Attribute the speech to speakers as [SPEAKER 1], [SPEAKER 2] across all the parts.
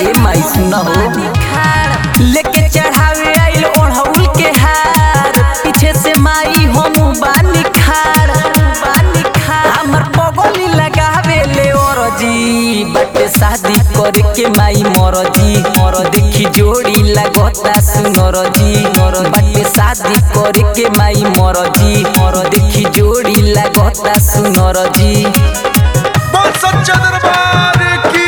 [SPEAKER 1] ए माई सुन हो लेके चढ़ावे आइल ओढ़ौल के हार पीछे से माई हम बानी खाड़ बानी खाड़ हमर पगली लगावे ले औरजी बटे शादी करे के माई मरजी मर देखी जोड़ी लगता सुनरजी मर बटे शादी करे के माई मरजी मर देखी जोड़ी लगता सुनरजी
[SPEAKER 2] बोल सच्चा दरबार की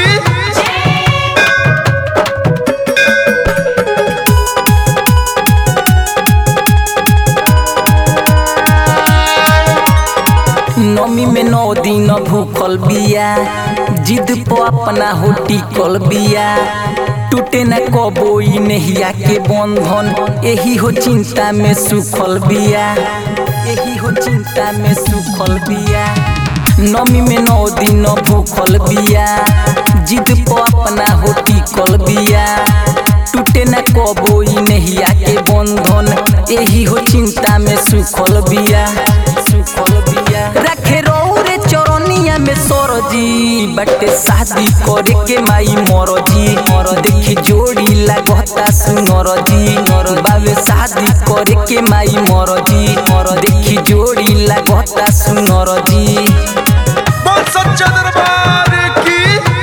[SPEAKER 1] नमी में नौ दिन भूखल बिया जिद पे अपना हो टिकल बिया टूटे न कबो ई नहिया के बंधन एही हो चिंता में सुखल बिया एही हो चिंता में सुखल बिया नमी में नौ दिन भूखल बिया जिद पे अपना हो टिकल बिया टूटे न कबो ई नहिया के बंधन एही हो चिंता में सुखल बिया सुखल बिया रखे रौरे चरनिया में सरजी बटे शादी करे के माई मरजी मर देखी जोड़ी लगता सुनरजी मर बाबे शादी करे के माई मरजी मर देखी जोड़ी लगता सुनरजी
[SPEAKER 2] बोल सच्चा दरबार की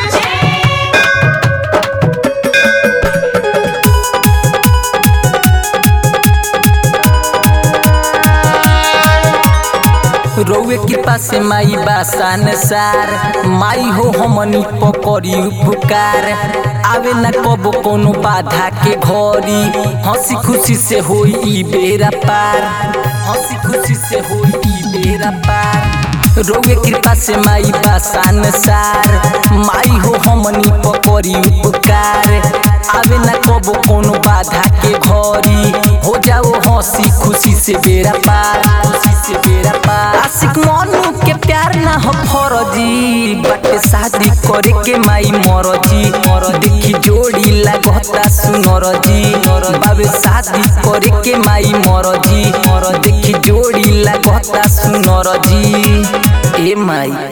[SPEAKER 1] रौए के पास माई बासान सार माई हो हमनी पकड़ी उपकार आवे न कबो कोनो बाधा के घरी हंसी खुशी से होई ई बेरा पार हंसी खुशी से होई ई बेरा पार रौए कृपा से माई बासान सार माई हो हमनी पकड़ी उपकार आवे न कबो कोनो बाधा के घरी हो जाओ हंसी खुशी से बेरा पार खुशी से बेरा पार आशिक मनु के प्यार ना हो फरजी बाटे शादी करे के माई मरजी मर देखी जोड़ी लगता सुनरजी बाबे शादी करे के माई मरजी मर देखी जोड़ी लगता सुनरजी ए माई